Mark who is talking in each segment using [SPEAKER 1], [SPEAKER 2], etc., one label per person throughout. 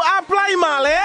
[SPEAKER 1] a primary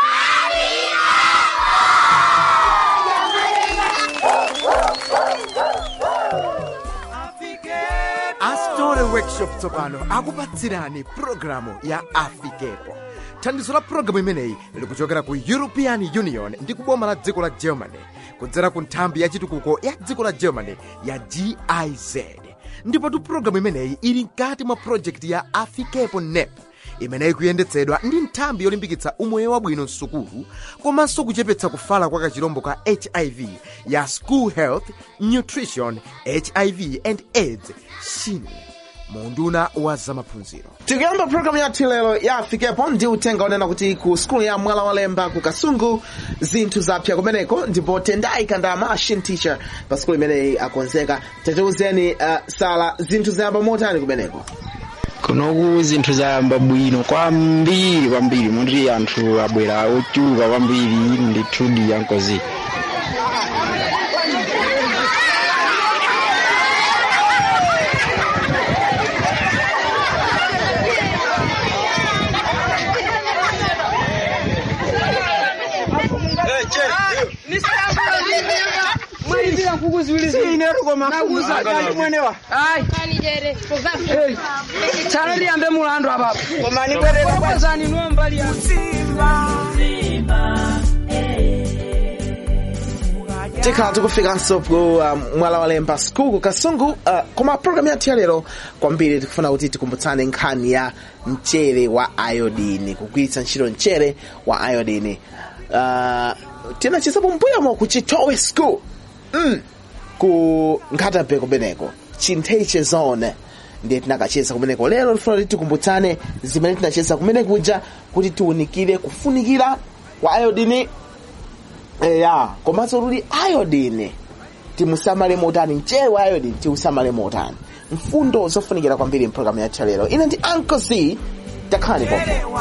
[SPEAKER 2] astore workshop tsopano akupatsirani pulogalamu ya afikepo thandizo la pulogalamu imeneyi likuchokera ku european union ndi kuboma la dziko la germany kudzera ku nthambi ya chitukuko ya dziko la germany ya giz ndipotu pulogalamu imeneyi ili mkati mwa projekti ya afikepo nep imeneyi kuyendetsedwa ndi nthambi yolimbikitsa umoyo wabwino msukulu komanso kuchepetsa kufala kwa kachirombo ka hiv ya school health nutrition hiv and aids shin munduna wa zamaphunziro
[SPEAKER 1] tikuyamba programu yathu lero ya afikepo ndi uthenga onena kuti ku skulu ya mwala walemba ku kasungu zinthu zapsa kumeneko ndipo tendai kandama a shin teacher pa skulu imeneyi akonzeka tatiuzeni uh, sala zinthu zayamba motani kumeneko
[SPEAKER 3] kunoku zinthu zayamba bwino kwambiri kwambiri moti anthu abwera ochuluka kwambiri ndithudi yankozi
[SPEAKER 4] tsala liyambe mulandu apapo komani nombali
[SPEAKER 1] tikhala tikufikanso ku uh, mwala walemba skulu ku kasungu uh, koma programu yathu ya lero kwambiri tikufuna kuti tikumbutsane nkhani ya mchere wa iodini kugwiritsa ntchito mchere wa iodini uh, tinachisapo mbuyomo ku chitowe school mm. ku nkhatabe kumeneko chinteiche zone ndiye tinakacheza kumeneko lero tifuna kuti tikumbutsane zimene tinacheza kumeneko kuja kuti tiwunikire kufunikira kwa iodini eya komanso kuti iodine timusamale motani mchere wa iodine tiusamale motani mfundo zofunikira kwambiri mpulogalamu yathu ya lero ine ndi uncle c takhalani pompo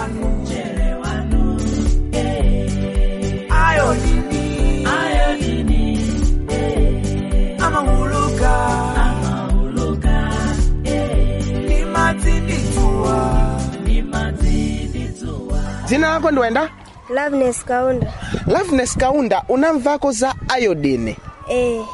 [SPEAKER 1] dzina lako ndiwenda
[SPEAKER 5] Loveness Kaunda.
[SPEAKER 1] loveness kaunda unamvako za iodine
[SPEAKER 5] Eh,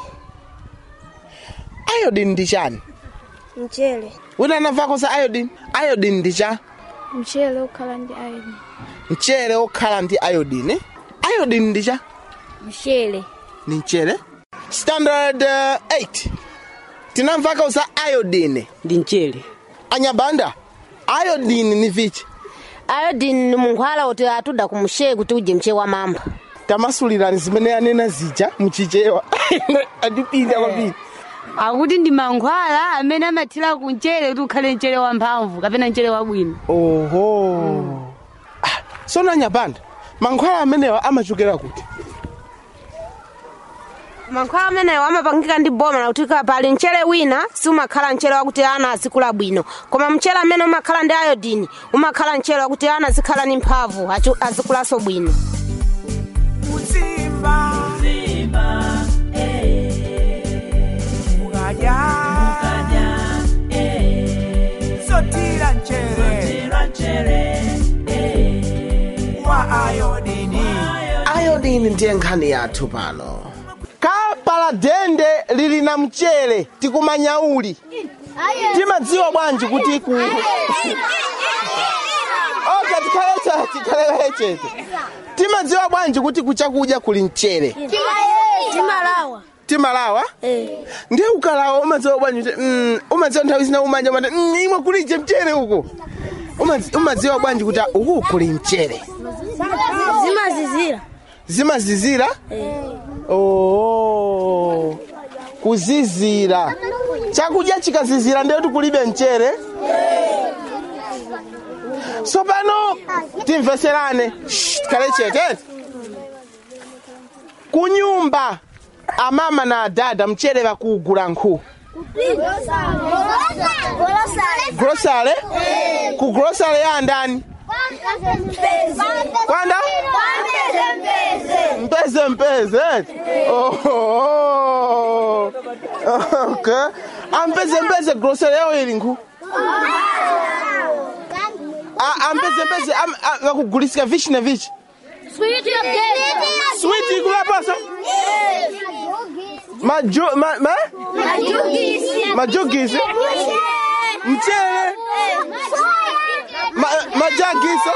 [SPEAKER 1] iodine ndi chani
[SPEAKER 5] mchele.
[SPEAKER 1] wina anamvako za iodine iodine ndi cha
[SPEAKER 5] Mchele ukhala ndi iron.
[SPEAKER 1] mchere okhala ndi iodine iodine ndi cha
[SPEAKER 5] Mchele.
[SPEAKER 1] ni mchere standard uh, 8 tinamvako za iodine
[SPEAKER 4] ndi mchere
[SPEAKER 1] anyabanda iodine ni vichi
[SPEAKER 6] iodine ni munkhwala kuti atuda kumshe kuti uje mche wa mamba
[SPEAKER 1] tamasulirani zimene anena zija mchichewa andipinda kwambiri
[SPEAKER 7] akuti ndi mankhwala amene amathira ku mchere kuti ukhale mchere wamphamvu kapena mchere wabwino
[SPEAKER 1] oho Ah, sona anyabanda mankhwala amenewa amachokera kuti
[SPEAKER 6] mankhwala amenewo amapangika ndi boma lakuti ka- pali mchere wina siumakhala mchere wakuti ana azikula bwino koma mchere amene umakhala ndi iodine umakhala mchere wakuti ana azikhala ndi mphamvu achu- azikulanso bwino
[SPEAKER 1] iodine ndiye nkhani yathu pano kapala dende lili na mchere tikumanyauli timadziwa bwanji kuti ku oka tikhale tikhale chete timadziwa bwanji kuti kuchakudya kuli mchere
[SPEAKER 5] Timalawa.
[SPEAKER 1] timalawa
[SPEAKER 5] Eh.
[SPEAKER 1] ndiye ukalawa umadziwa bwanji kuti mm, umadziwa nthawi zina umanja mati mm, imwe kulije mchere uko Umadzi- umadziwa bwanji kuti uku kuli mchere
[SPEAKER 5] Zimazizira.
[SPEAKER 1] zimazizira oh kuzizira chakudya chikazizira ndiye kuti kulibe mchere tsopano timveserane Shh, tikhale chete kunyumba amama na adada mchere vakuugula nkhu grosale ku grosale ya ndani kwanda mpeze mpeze oh, oh. okay. ampeze mpeze grosere yao ili nkhu A- ampezempeze am- a- vakugulisika vichi na vichi switi ikulapaso Maju- ma- ma- majugisi mchele ma- majagiso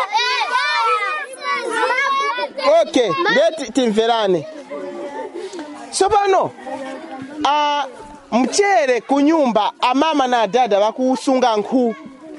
[SPEAKER 1] okay ndeti timverane tsopano a mchere kunyumba amama na dada vakusunga nkhu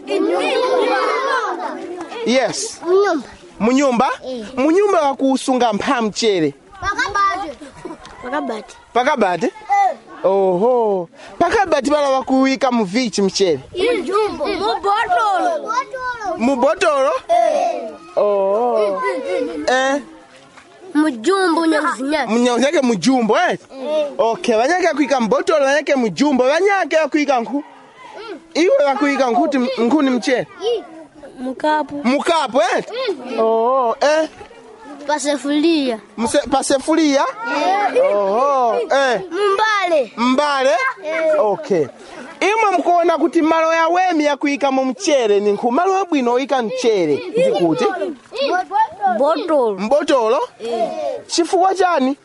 [SPEAKER 1] yes munyumba munyumba vakusunga mpha mchere
[SPEAKER 5] pakabati
[SPEAKER 1] pakabati oho pakabati pala vakuwika muvichi mchere
[SPEAKER 5] mubotolo
[SPEAKER 1] mubotolo oho eh
[SPEAKER 5] mujumbu nyakuzinyaka
[SPEAKER 1] munyake mujumbo eh okay vanyake akuika mbotolo vanyake mujumbo vanyake akuika nkhu iwe vakuika nkhuti nkhuni mchere
[SPEAKER 5] mukapu
[SPEAKER 1] mukapo eh oho eh
[SPEAKER 5] pasefulia
[SPEAKER 1] Mse- pasefulia oho eh
[SPEAKER 5] mumbale
[SPEAKER 1] mbale okay imwe mkuona kuti malo ya wemi yakuika mu mchere ni nkhu malo abwino oyika mchere ndikuti
[SPEAKER 5] botolo
[SPEAKER 1] mbotolo chifukwa chani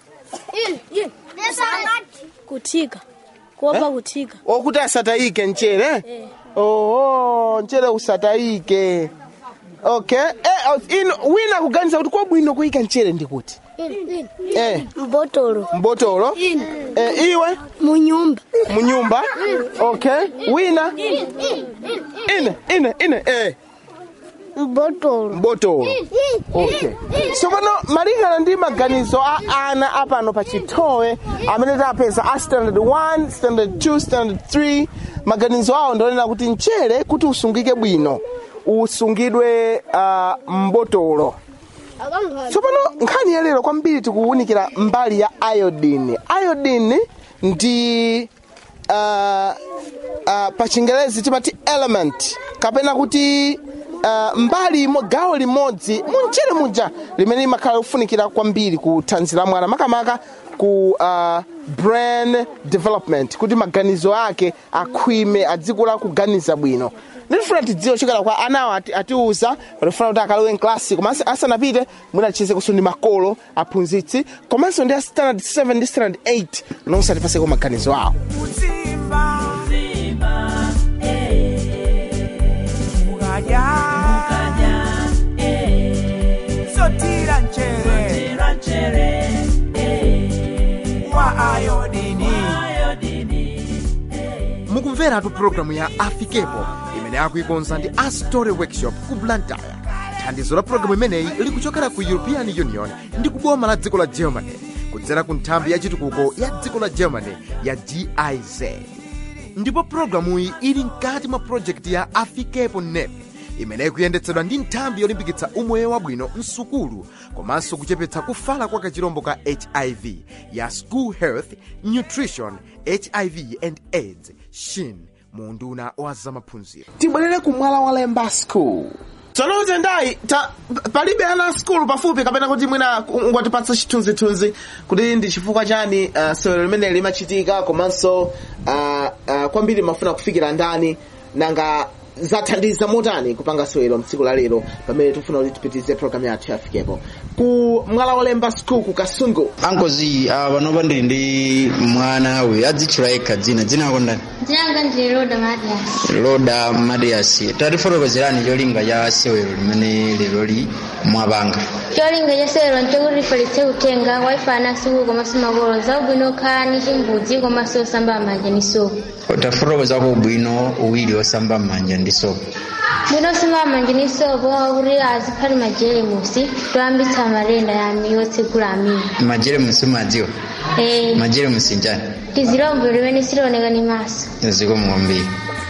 [SPEAKER 5] kuthika kuopa kuthika
[SPEAKER 1] okuti asatayike mchere oho mchere usatayike okay eh, oh, ino wina kuganiza kuti kwabwino kuyika mchere ndikuti eh
[SPEAKER 5] mbotolo
[SPEAKER 1] mbotolo eh, iwe
[SPEAKER 5] munyumba
[SPEAKER 1] munyumba okay wina ine ine ine eh
[SPEAKER 5] mbotolo
[SPEAKER 1] mbotolo okay so pano malingana ndi maganizo a ana apano pa chitowe amene tapeza a standard 1 standard 2 standard 3 maganizo awo ndionena kuti mchere kuti usungike bwino usungidwe uh, mbotolo tsopano nkhani ya lero kwambiri tikuwunikira mbali ya iodine iodine ndi uh, uh, pa chingelezi timati element kapena kuti uh, mbali imo- gawo limodzi munchere muja limene limakhala kufunikira kwambiri ku thanzi la mwana makamaka ku uh, brain development kuti maganizo ake akhwime adzikula kuganiza bwino ndifuna tidziwe chokera kwa anawo ati- atiuza patifuna kuti akalowe mklasi komanso asanapite mwina achize kuso ndi makolo aphunzitsi komanso ndi a standard 7 ndi standard 8 nonse atipaseko maganizo awo
[SPEAKER 8] Uzimba. Mukadya. Sotira nchere. Wa ayodini.
[SPEAKER 2] mukumveratu pulogalamu ya afikepo imene akuikonza ndi a story workshop ku blantyre thandizo la pulogalamu imeneyi likuchokera ku european union ndi kuboma la dziko la germany kudzera ku nthambi ya chitukuko ya dziko la germany ya giz ndipo pulogalamuyi ili mkati mwa projekti ya afikepo nep imene ikuyendetsedwa ndi nthambi yolimbikitsa umoyo wabwino msukulu komanso kuchepetsa kufala kwa kachirombo ka hiv ya school health nutrition hiv and aids shin mu unduna wa zamaphunziro
[SPEAKER 1] tibwerere ku mwala wa lemba school tsonote ndayi ta palibe ana skulu pafupi kapena kuti mwina ngwatipatsa chithunzithunzi kuti ndi chifukwa chani uh, sewero limene limachitika komanso uh, uh, kwambiri mafuna kufikira ndani nanga zathandiza motani kupanga sewero mtsiku la lero pamene tifuna kuti tipitize programu yathu yafikepo ku mwala wa lemba school ku kasungu
[SPEAKER 3] ankozi uh, panopa ndili ndi mwana we adzitchula yekha dzina dzina lako ndani
[SPEAKER 5] Dzina ndi Roda Matias.
[SPEAKER 3] loda matias tatifotokozerani cholinga cha sewero limene leroli mwapanga
[SPEAKER 5] cholinga cha sewero nchokuti lifalitse kutenga waifana suku komanso makolo zaubwino okhala ni chimbudzi komanso osamba manja ni sopo
[SPEAKER 3] tafotokozako ubwino uwiri osamba m'manja ndi sopo
[SPEAKER 5] bwino osamba manja ni sopo akuti aziphati majelemusi toyambitsa matenda yami yotsegula amini
[SPEAKER 3] majeremusi mumadziwa
[SPEAKER 5] Eh,
[SPEAKER 3] majeremusi njani
[SPEAKER 5] tizilombo limene silioneka ni maso
[SPEAKER 3] zikomo kwambiri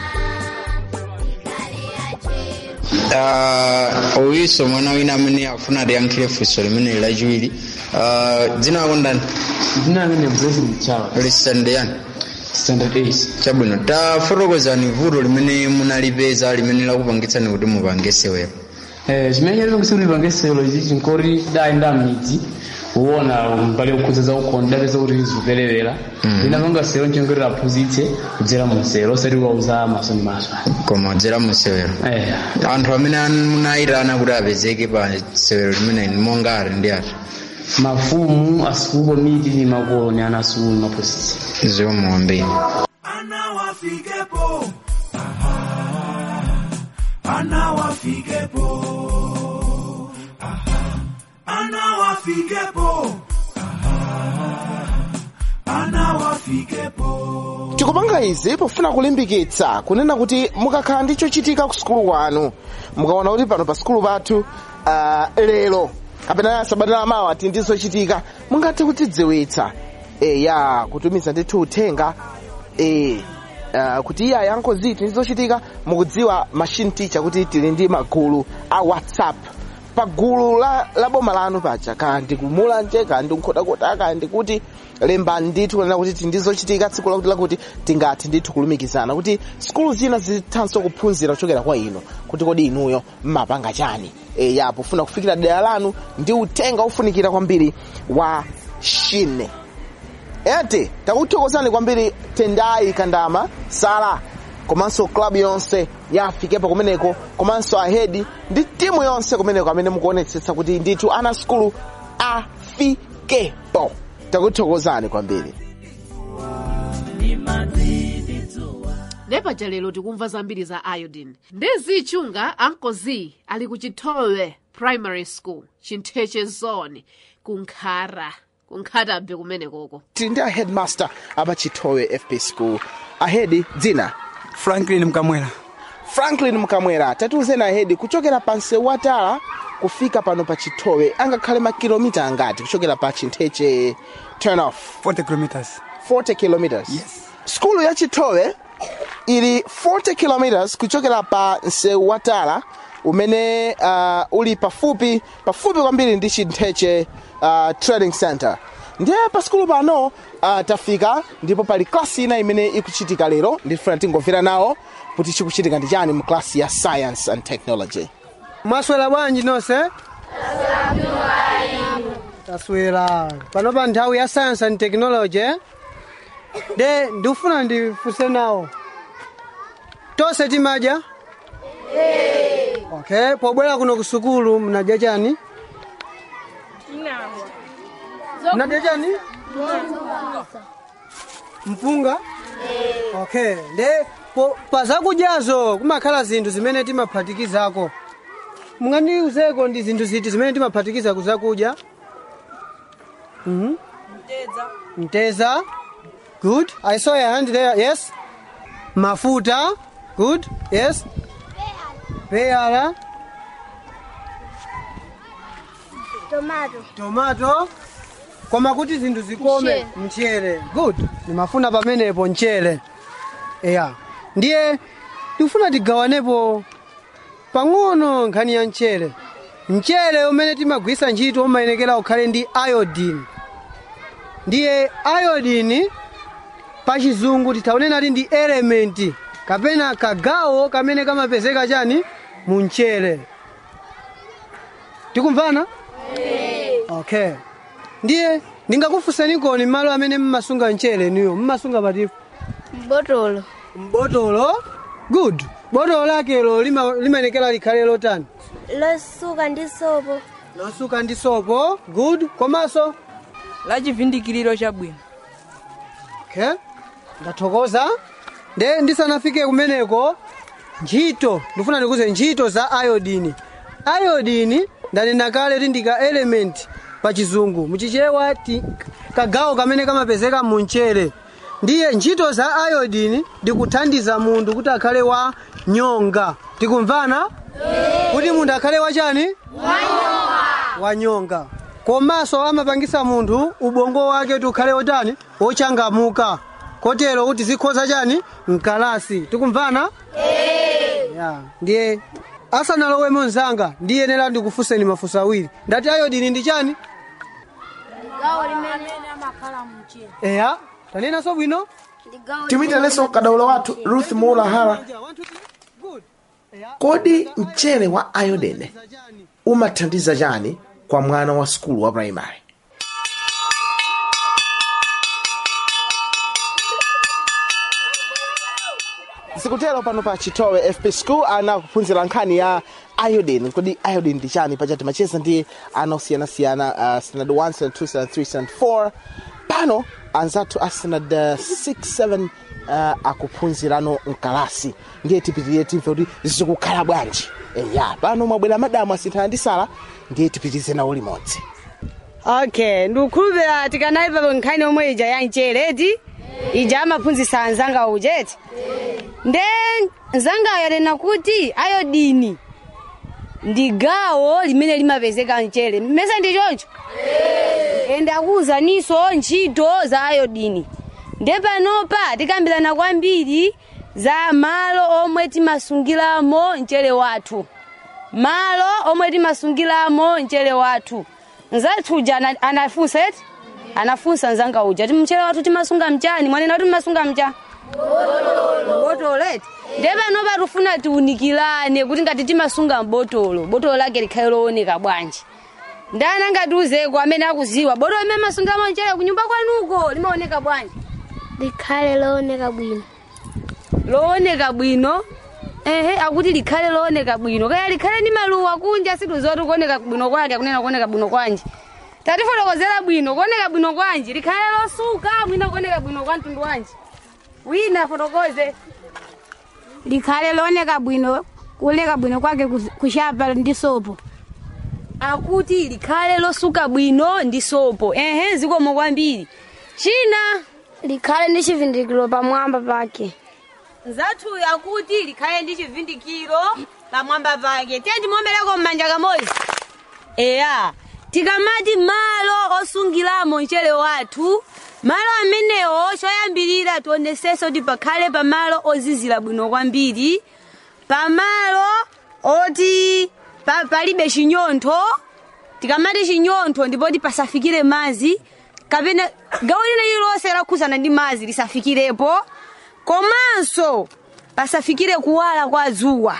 [SPEAKER 3] uh, owiso mwana wina amene afuna tiyankhire funso limene lachiwiri uh, dzina lako ndani
[SPEAKER 9] dzina limene blessing chawa
[SPEAKER 3] lisande yani
[SPEAKER 9] standard 8
[SPEAKER 3] chabwino tafotokozani vuto limene munalipeza limene lakupangitsani kuti mupange sewero
[SPEAKER 9] eh chimene chalipangisa kuti pange sewero ichi chinkoti dali nda midzi uwona mbali yokhudza za ukhonda peza kuti zikuperewera linapanga sero nchongerera aphunzitse kudzera mu nsero osati wauza maso ndi maso
[SPEAKER 3] koma dzera musewero
[SPEAKER 9] eh
[SPEAKER 3] anthu amene munayitana kuti apezeke pa sewero limene ni mongari ndi ati
[SPEAKER 9] mafumu asukulu komiti ndi makolo ni ana asukulu ndi maphunzitsi
[SPEAKER 3] zomwe kwambiri
[SPEAKER 8] ana wafikepo Aha. ana wafikepo Aha. ana wafikepo Aha. ana wafikepo
[SPEAKER 1] tikupanga izi pofuna kulimbikitsa kunena kuti mukakhala ndi chochitika ku sukulu kwanu mukaona kuti pano pa sukulu pathu uh, lero kapena sabata lamawa tili ndi zochitika mungathe kutidziwitsa e, ya kutumiza ndithu uthenga e, uh, kuti iya yankozi tili ndi zochitika mukudziwa machine teacher kuti tili ndi magulu a whatsapp pa gulu la, la boma lanu paja kaya ndikumulanje kaya ndikukhotakota kaya ndikuti lembani ndithu kunena kuti tili ndi zochitika tsiku lakuti lakuti tingathe ndithu kulumikizana kuti sikulu zina zithanso kuphunzira kuchokera kwa inu kuti kodi inuyo mmapanga chani e, ya pofuna kufikira dera lanu ndi uthenga ufunikira kwambiri wa shine ete takuthokozani kwambiri tendai kandama sala komanso klabu yonse yafikepo kumeneko komanso ahedi ndi timu yonse kumeneko amene mukuonetsetsa kuti ndithu ana sukulu afikepo takuthokozani kwambiri
[SPEAKER 10] nepaja lero tikumva zambiri za iodine ndi zichunga ankozi ali ku chitowe primary school chintheche zone kunkhara kunkhatabe kumenekoko
[SPEAKER 1] tili ndi aheadmaster apa chitowe fp school ahedi dzina
[SPEAKER 11] franklin mkamwera
[SPEAKER 1] franklin mkamwera tatiuzeni ahedi kuchokera pa msewu watala kufika pano pa chitowe angakhale makilomita angati kuchokera pa chintheche turn off
[SPEAKER 11] 40 kilometers
[SPEAKER 1] 40 kilometers
[SPEAKER 11] yes
[SPEAKER 1] skulu ya chitowe ili 40 kilometers kuchokera pa msewu watala umene uh, uli pafupi pafupi kwambiri ndi chintheche uh, training center ndiye pa skulu pano uh, tafika ndipo pali klasi ina imene ikuchitika lero ndifuna tingomvera nawo kuti chikuchitika ndi chani mu klasi ya science and technology
[SPEAKER 12] mwaswera bwanji nonse taswera pano pa nthawi ya science and technology de ndikufuna ndifunse nawo tonse timadya okay pobwera kuno ku sukulu mnadya chani mnadya chani mpunga okay de po- pa zakudyazo kumakhala zinthu zimene timaphatikizako mungandiuzeko ndi zinthu ziti zimene timaphatikiza kuzakudya Mhm. mteza good i saw your hand there yes mafuta good yes peyala
[SPEAKER 13] tomato
[SPEAKER 12] tomato koma kuti zinthu zikome mchere good ndimafuna pamenepo mchere eya ndiye tikufuna tigawanepo pang'ono nkhani ya mchere mchere umene timagwisa ntchito umayenekera ukhale ndi iodine ndiye iodine pachizungu titaonena kuti ndi elementi kapena kagawo kamene kamapezeka chani mu mchere tikumvana okay ndiye ndingakufunseni koni malo amene mmasunga mchere niyo mmasunga patipo
[SPEAKER 13] mbotolo
[SPEAKER 12] mbotolo good botolo lakelo lima- limayenekera likhale lotani
[SPEAKER 13] losuka ndi sopo
[SPEAKER 12] losuka ndi sopo good komanso
[SPEAKER 14] la chivindikiriro chabwino
[SPEAKER 12] okay ndathokoza nde ndisanafike kumeneko ntchito ndifuna ndikuze ntchito za iodini iodini ndanena kale kuti ndi ka element pa chizungu muchichewa ti kagawo kamene kamapezeka mu mchere ndiye ntchito za iodini ndikuthandiza munthu kuti akhale wa nyonga tikumvana kuti munthu akhale wachani wanyonga komanso amapangisa munthu ubongo wake kuti ukhale wotani wochangamuka kotero kuti zikhoza chani mkalasi tikumvana ya ndiye asanalowemo mzanga ndiyenera ndikufunseni mafunso awiri ndati ayodini ndi chani
[SPEAKER 13] gawo limene amakhala mchere
[SPEAKER 12] eya tanenanso bwino
[SPEAKER 1] timuyitaneso kadaulo wathu ruth mulahara kodi mchere wa iodine umathandiza chani kwa mwana wa skulu wa primary sikutero pano pa chitowe fp school ana kuphunzira nkhani ya iodine kodi iodine ndi chani paja timacheza ndi ana osiyanasiyana uh, standard 1 standard 2 standard 3 standard 4 pano anzathu a standard uh, 6 7 uh, akuphunzirano mkalasi ndiye tipitirire timve kuti zikukhala bwanji eya pano mwabwera madamu asinthana ndi sala ndiye tipitirize nawo limodzi
[SPEAKER 7] okay ndikukhulupira tikanaipa nkhani yomwe ija ya mchere ija amaphunzitsa anzanga ujeti nde nzangayo anena kuti ayodini ndi gawo limene limapezeka mchere mmesa ndi choncho ende akuwuzaninso ntchito za ayodini nde panopa tikambirana kwambiri za malo omwe timasungiramo mchere wathu malo omwe timasungiramo mchere wathu nzathu uja ana- anafunsa eti anafunsa nzanga uja ti mchere wathu timasunga mchani mwanena kuti timasunga mcha botolo eti nde panopa tifuna tiunikirane kuti ngati timasunga mbotolo botolo lake likhale looneka bwanji ndana ngatiuzeko amene akuziwa botolo limene masungamo mchere kunyumba kwanuko limaoneka bwanji
[SPEAKER 13] likhale looneka bwino
[SPEAKER 7] looneka bwino ehe akuti likhale looneka bwino kaya likhale ndi maluwa kunja situzoti kuoneka bwino kwake akunena kuoneka bwino kwanji tatifotokozera bwino kuoneka bwino kwanji likhale losuka mwina kuoneka bwino kwa mtundu wanji wina fotokoze
[SPEAKER 15] likhale looneka bwino kuoneka bwino kwake kus- kushapa ndi sopo
[SPEAKER 7] akuti likhale losuka bwino ndi sopo ehe zikomo kwambiri china
[SPEAKER 13] likhale ndi chivindikiro pamwamba pake
[SPEAKER 7] nzathuyo akuti likhale ndi chivindikiro pamwamba pake tiye ndimomereko m'manja kamodzi eya tikamati malo osungiramo mchere wathu malo amenewo choyambirira tionesenso kuti pakhale pamalo ozizira bwino kwambiri pamalo oti pa, palibe chinyontho tikamati chinyontho ndipoti pasafikire madzi kapena gawo lina lililonse lakhuzana ndi madzi lisafikirepo komanso pasafikire kuwala kwa dzuwa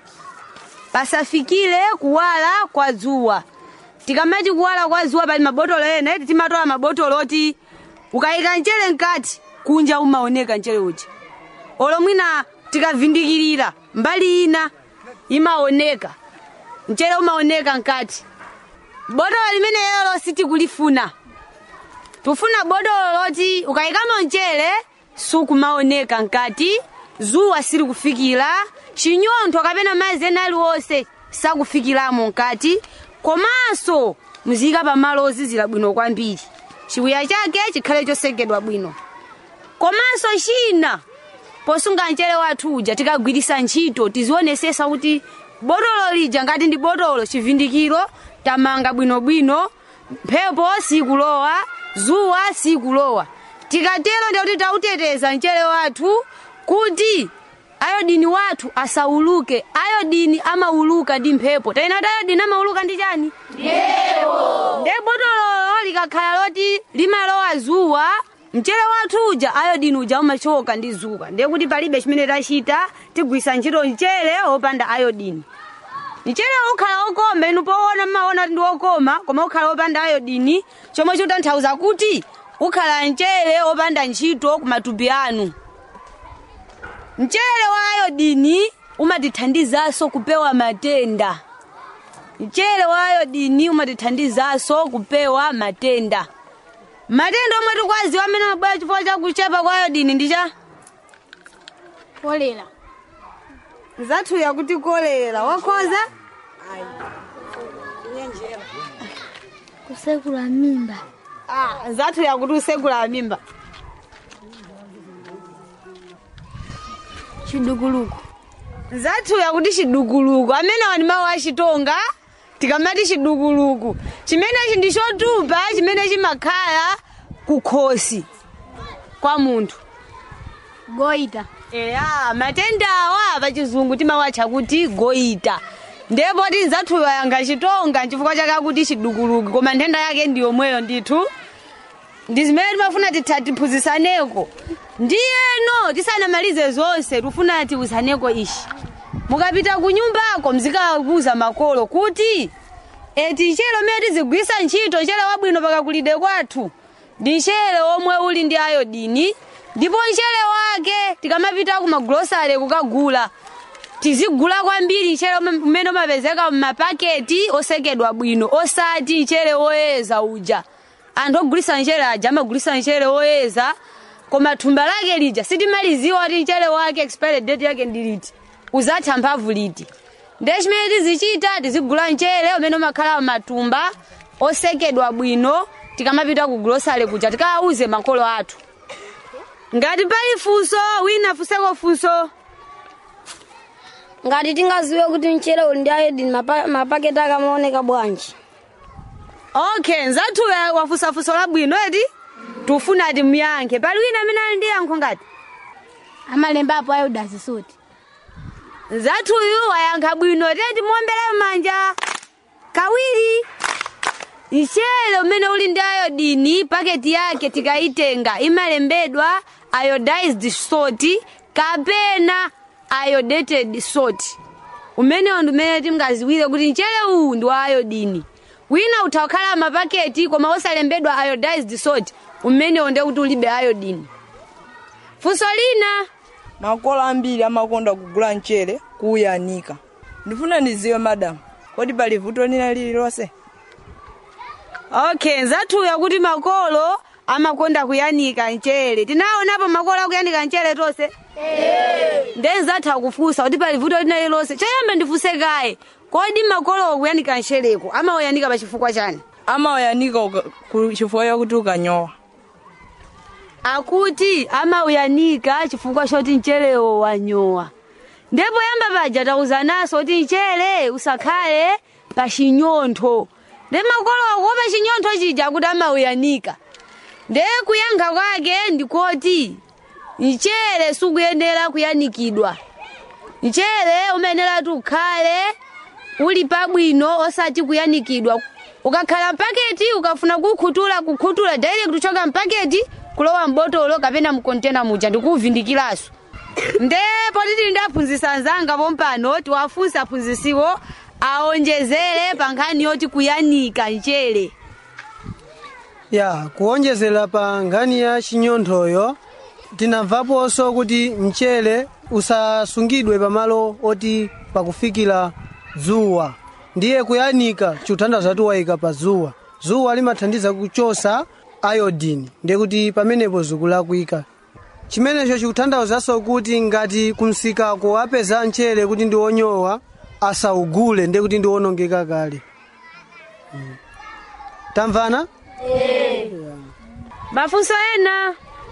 [SPEAKER 7] pasafikire kuwala kwa dzuwa tikamati kuwala kwa dzuwa pali mabotolo ena eti timatola mabotolo oti ukayika mchere mkati kunja umaoneka mchere uja olo mwina tikavindikirira mbali ina imaoneka mchere umaoneka mkati botolo limene lelo sitikulifuna tufuna botolo loti ukayikamo mchere sukumaoneka mkati zuwa silikufikira chinyontho kapena madzi ena aliwonse sakufikiramo mkati komanso muziyika pamalo ozizira bwino kwambiri chiwiya chake chikhale chosekedwa bwino komanso china posunga mchere wathu uja tikagwirisa ntchito tizionesesa kuti botolo lija ngati ndi botolo chivindikiro tamanga bwinobwino mphepo sikulowa zuwa sikulowa tikatero ndikuti tauteteza mchere wathu kuti ayodini wathu asauluke ayodini amauluka ndi mphepo taina kuti ayodini amauluka ndi chani nde botololo likakhala loti limalowa zuwa mchere wathu uja ayodini uja umachoka ndi zuwa ndiye kuti palibe chimene tachita tigwisa ntchito mchere wopanda ayodini mchere ukhala okoma inu poona mmaona kuti ndi okoma koma ukhala wopanda ayodini chomwe chikutanthauza kuti ukhala mchere wopanda ntchito kumatupi anu mchere wa ayodini umatithandizanso kupewa matenda mchere wa ayodini umatithandizanso kupewa matenda matenda omwe tikwaziwa amene amabwera chifukwa cha kuchepa kwa ayodini ndi cha
[SPEAKER 15] kolera
[SPEAKER 7] zathu yakuti kolera wakhoza
[SPEAKER 13] kusekula mimba
[SPEAKER 7] ah, zathu yakuti usekula mimba
[SPEAKER 15] chidukuluku
[SPEAKER 7] zathu yakuti chidukuluku amenewa ndi mawu achitonga tikamati chidukuluku chimenechi ndi chotupa chimene chimakhala kukhosi kwa munthu
[SPEAKER 15] goita
[SPEAKER 7] eya matendawa pachizungu timawatcha kuti goita ndipo tinzathuyo yanga chitonga chifukwa chake akuti chidukuluku koma nthenda yake ndi yomweyo ndithu ndi zimene timafuna titha tiphunzisaneko ndiyeno tisanamalize zonse tifuna tiwuzaneko ishi mukapita ku nyumbako mzikakuza makolo kuti eti mchere umene tizigwisa ntchito mchere wabwino pakakulide kwathu ndi mchere omwe uli ndi ayodini ndipo mchere wake tikamapita kumagulosale kukagula tizigula kwambiri mchere ume- umene umapezeka m'mapaketi osekedwa bwino osati mchere woyeza uja anthu ogulisa mchere aja amagulisa mchere woyeza koma thumba lake lija sitimaliziwa kuti mchere wake expired date yake ndi liti uzatha mphamvu liti ndiye chimene tizichita tizigula mchere umene umakhala matumba osekedwa bwino tikamapita ku grosale kuja tikawauze makolo athu ngati pali funso wina funseko funso
[SPEAKER 13] ngati tingaziwe kuti mchere uli ndi iodine mapa- mapaketi akamaoneka bwanji
[SPEAKER 7] okay nzathu wafunsa funso labwino eti tufuna ati muyankhe pali wina amene ali ndi yankho ngati
[SPEAKER 15] amalembapo iodine suti
[SPEAKER 7] nzathuyu wayankha bwino teti muombere manja kawiri mchere umene uli ndi iodini paketi yake tikayitenga imalembedwa iodized salt kapena iodated salt umenewo ndi umene tingaziwire kuti mchere uwu ndi wa iodini wina utha kukhala mapaketi koma osalembedwa iodized salt umenewo ndiye kuti ulibe iodini funso lina
[SPEAKER 14] makolo ambiri amakonda kugula mchere kuuyanika ndifuna ndiziwe madamu kodi pali vuto lina lililonse
[SPEAKER 7] okay nzathuya kuti makolo amakonda kuyanika mchere tinaonapo makolo akuyanika mchere tonse nde nzatha kufunsa kuti pali vuto lina lililonse choyamba ndifunse kaye kodi makolo akuyanika mchereko amauyanika pachifukwa chani
[SPEAKER 14] amauyanika uka- ku- chifukwa chakuti ukanyowa
[SPEAKER 7] akuti amauyanika chifukwa choti mcherewo wanyowa ndipo yamba paja tauzanaso kuti mchere usakhale pa chinyontho ndi makolo akuopa chinyontho chija kuti amauyanika nde kuyankha kwake ndikoti mchere sukuyenera kuyanikidwa mchere umayenera kuti ukhale uli pabwino osati kuyanikidwa ukakhala mpaketi ukafuna kukhuthula kukhuthula direct kuchoka mpaketi kulowa mbotolo kapena mkontena muja ndikuuvindikiranso ndipo titi ndaphunzitsa anzanga pompano tiwafunse aphunzitsiwo aonjezere pa nkhani yoti kuyanika mchere
[SPEAKER 12] ya kuonjezera pa nkhani ya chinyonthoyo tinamvaponso kuti mchere usasungidwe pamalo oti pakufikira dzuwa ndiye kuyanika chikuthandiza kuti wayika pa dzuwa dzuwa limathandiza kuchosa iodine ndiye kuti pamenepo zikulakwika chimenecho chikuthandizanso kuti ngati kumsikako apeza mchere kuti ndi wonyowa asaugule ndiye kuti ndi wonongeka kale Mm. tamvana
[SPEAKER 7] mafunso ena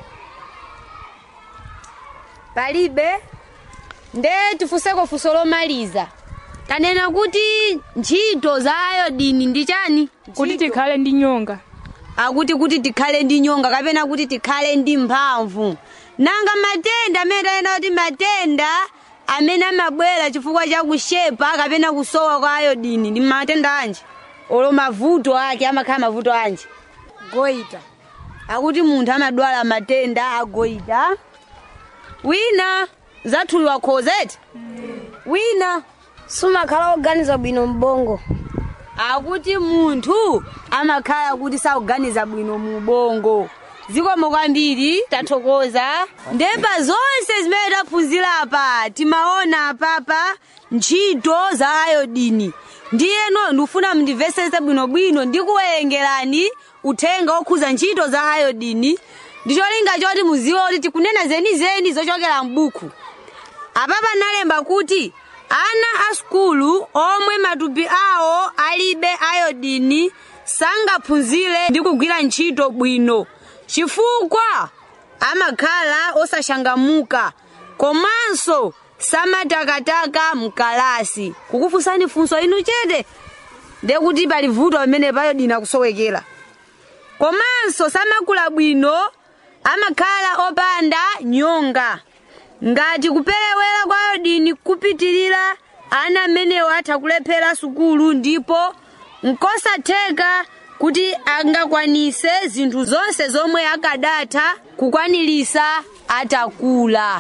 [SPEAKER 7] palibe nde tifunseko funso lomaliza tanena kuti ntchito za ayodini ndi chani
[SPEAKER 16] kuti tikhale ndi nyonga
[SPEAKER 7] akuti kuti tikhale ndi nyonga kapena kuti tikhale ndi mphamvu nanga matenda amene tanena kuti matenda amene amabwera chifukwa cha kushepa kapena kusowa kwa ayodini ndi matenda anji olo mavuto ake amakhala mavuto anji goita akuti munthu amadwala matenda agoita wina zathuliwa khozeti wina
[SPEAKER 13] sumakhala oganiza bwino mbongo
[SPEAKER 7] akuti munthu amakhala kuti sakuganiza bwino mu ubongo zikomo kwambiri tathokoza ndepa zonse zimene taphunzira apa timaona apapa ntchito za ayodini ndiyeno ndikufuna mundimvesese bwinobwino ndikuwerengerani uthenga okhuza ntchito za ayodini ndicholinga choti muziwe kuti tikunena zenizeni zochokera m'buku apapa nalemba kuti ana a sukulu omwe matupi awo alibe ayodini sangaphunzire ndi kugwira ntchito bwino chifukwa amakhala osashangamuka komanso samatakataka mkalasi kukufunsani funso inu chete ndekuti pali vuto pamene payodini akusowekera komanso samakula bwino amakhala opanda nyonga ngati kuperewera kwa ayodini kupitirira ana amenewo atha kulephera sukulu ndipo nkosatheka kuti angakwanise zinthu zonse zomwe akadatha kukwanilisa atakula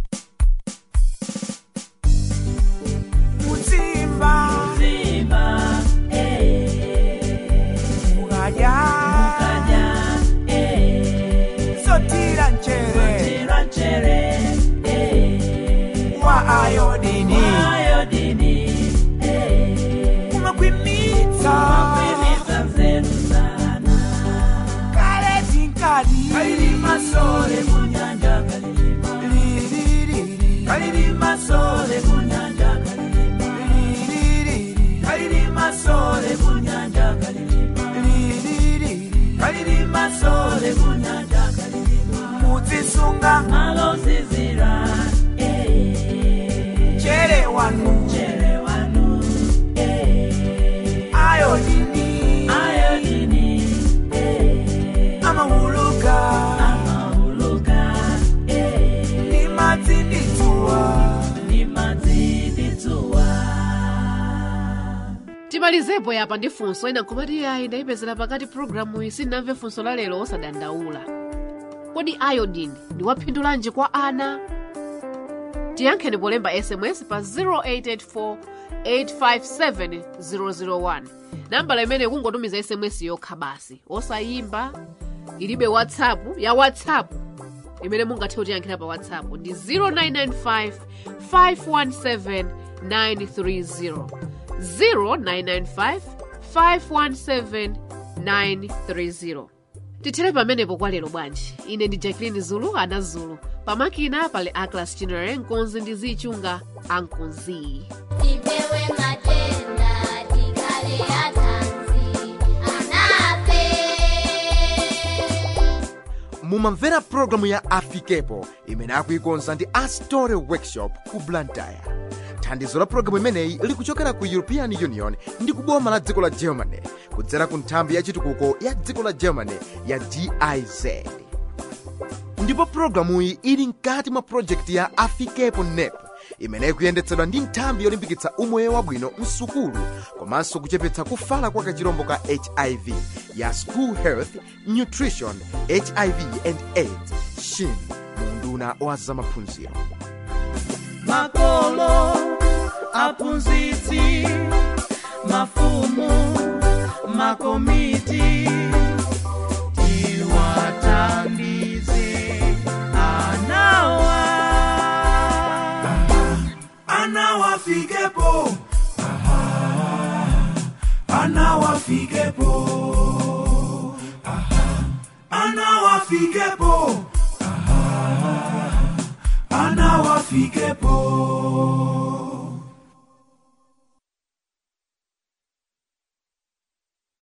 [SPEAKER 8] Muzimba. Mukadya. Sotira nchere. kale tinkadi kalilima sole kunyanja kalilima lililili kalilima sole kunyanja kalilima lililili kalilima sole kunyanja kalilima lililili kalilima sole kunyanja kalilima muzisunga malozizira chere wanu chere wanu ayodini ayodini amahuluka amahuluka nimadziditsuwa nimadziditsuwa
[SPEAKER 10] timalizepo yapa ndi funso ina nkhomati yayi ndayipezera pakati programu iyi sindinamve funso la lero osadandaula kodi iodine ndi waphindulanji kwa ana tiyankheni polemba sms pa 0884 857 001 nambala imene kungotumiza sms yokha basi osayimba ilibe whatsapp ya whatsapp imene mungathe kutiyankhira pa whatsapp ndi 0995 517 930 0995 517 930 tithere pamenepo kwa lero bwanji ine ndi jacqueline zulu ana zulu pamakina pali aclas chinere nkonzi ndi zichunga ankonzi
[SPEAKER 5] tipewe matenda tikale atanzi anape
[SPEAKER 2] mumamvera pulogalamu ya afikepo imene akuikonza ndi astore workshop ku blantyre thandizo la pulogalamu imeneyi likuchokera ku european union ndi kuboma la dziko la germany kudzera ku nthambi ya chitukuko ya dziko la germany ya giz ndipo pulogalamuyi ili mkati mwa projekti ya afikepo nep imene ikuyendetsedwa ndi nthambi yolimbikitsa umoyo wabwino msukulu komanso kuchepetsa kufala kwa kachirombo ka hiv ya school health nutrition hiv and aids shin munduna wa zamaphunziro
[SPEAKER 8] makolo aphunzitsi mafumu makomiti tiwathandize anawa anawafikepo anawafikepo anawafikepo anawafikepo